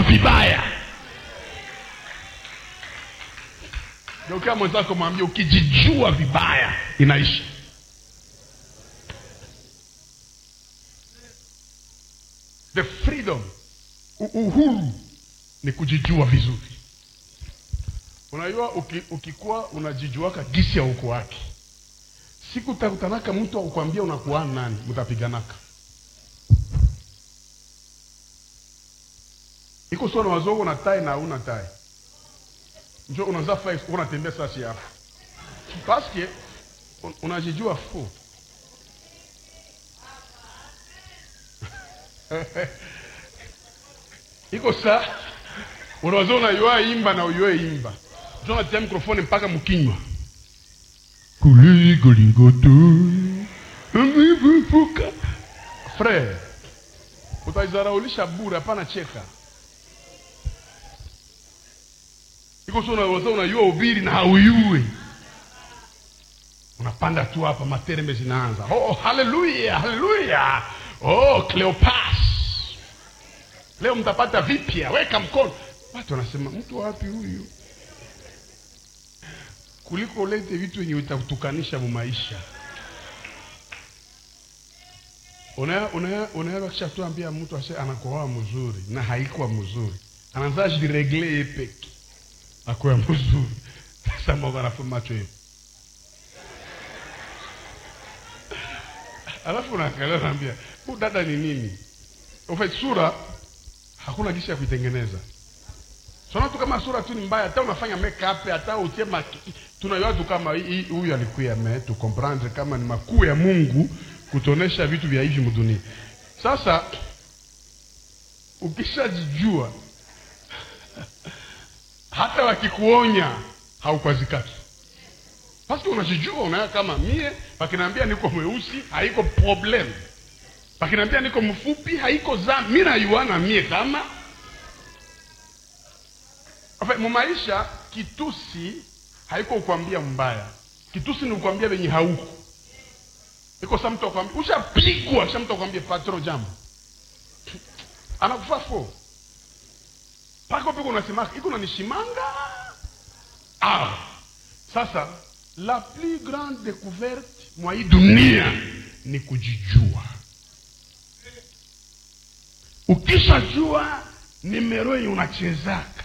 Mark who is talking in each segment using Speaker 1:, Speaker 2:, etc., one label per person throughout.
Speaker 1: kujijua vibaya geukia mwenzako mwambia ukijijua vibaya inaisha the freedom u- uhuru ni kujijua vizuri unajua uki, ukikuwa unajijuaka gisi ya uko wake siku utakutanaka mtu akukwambia unakuwa nani mtapiganaka iko sio na wazongo na tai na una tai njo unaanza flex unatembea sasa hapo paske un- unajijua fu iko saa unaweza unayua imba na uyue imba njo natia mikrofoni mpaka mkinywa kuligolingoto amevuvuka frere utaizaraulisha bure hapana cheka iko so unaweza unayua ubiri na hauyue unapanda tu hapa materembe zinaanza oh haleluya haleluya oh cleopas leo mtapata vipya weka mkono watu wanasema mtu wapi huyu kuliko ulete vitu wenye utakutukanisha mumaisha unaweza kisha tuambia mtu ase anakoa mzuri na haikuwa mzuri anaanza jiregle ye peke akuwa mzuri sasa moga anafu macho hiyo alafu unaangalia naambia huu dada ni nini Ufait, sura hakuna jinsi ya kuitengeneza sona tu kama sura tu ni mbaya hata unafanya makeup hata utie maki tunajua tu kama hii- hii- huyu alikuya me tu comprendre kama ni makuu ya Mungu kutonesha vitu vya hivi mdunia sasa ukishajijua hata wakikuonya haukwazikaki paske unajijua unaya kama mie pakinaambia niko mweusi haiko problem pakinaambia niko mfupi haiko za mi nayuana mie kama Enfin, mumaisha kitusi haiko ukwambia mbaya kitusi ni ukwambia venye hauko iko sa mtu akwambia ushapigwa kisha mtu akwambia patro jambo anakufa fo pako piko unasemaka iko nanishimanga ah. sasa la plus grande découverte mwa hii dunia ni kujijua ukishajua nimero yenye unachezaka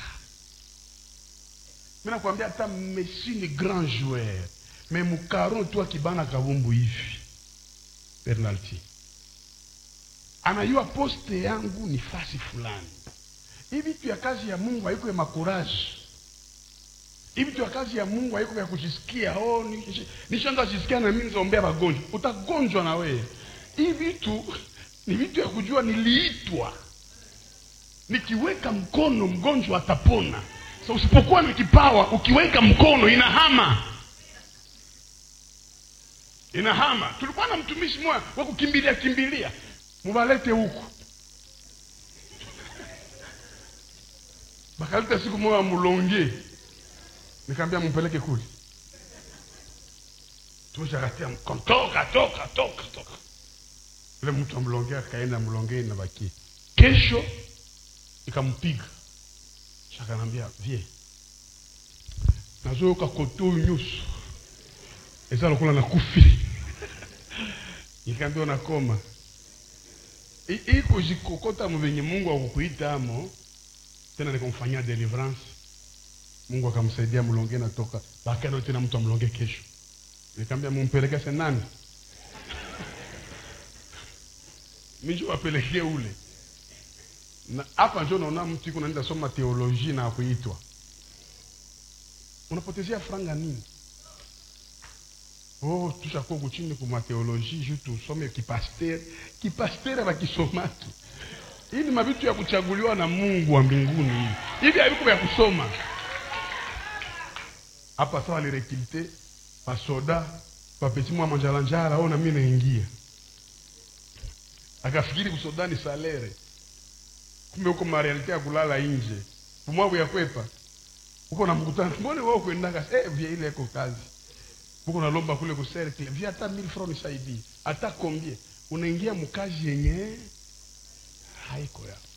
Speaker 1: mi nakwambia hata messi ni grand joueur me mukaron tu akibana kabumbu hivi penalty anajua poste yangu ni fasi fulani hii vitu ya kazi ya mungu haiko ya makuraji hii vitu ya kazi ya mungu haiko ya kujisikia oh, nish- nishaanza jisikia na mimi nizaombea wagonjwa utagonjwa na wewe hii vitu ni vitu ya kujua niliitwa nikiweka mkono mgonjwa atapona so usipokuwa na kipawa ukiweka mkono inahama inahama tulikuwa na mtumishi mmoja wa kukimbilia kimbilia mubalete huku bakaleta siku moja mulonge nikaambia mumpeleke kule tumeshakatia mkono toka toka toka toka yule mtu amlongea akaenda mlongeni na bakie kesho ikampiga shakanambia vie nazoyoka kote oyo nyonso eza lokola nakufili nikaambia nakoma I- iko jikokota mu venye mungu akukuitamo tena nikamfanyia deliverance mungu akamsaidia mlonge natoka bakano tena mtu amlonge kesho nikaambia mumpeleke se nani minjo wapelekee ule na hapa njo naona mtu iko naenda soma teoloji na kuitwa unapotezea franga nini oh tushakuwa kuchini kuma teoloji ju tusome kipaster kipaster bakisomaki hii ni mavitu ya kuchaguliwa na mungu wa mbinguni hivi hivi haviko vya kusoma hapa sawa lirekilte pasoda papeti mwa manjalanjala o na mi naingia akafikiri kusoda ni salere kumbe huko marealite ya kulala nje kumwabu ya kwepa huko na mkutano mbone wao kuendaka eh vya ile iko kazi huko nalomba kule ku cercle vya hata 1000 francs nisaidie hata kombie unaingia mkazi yenye haiko ya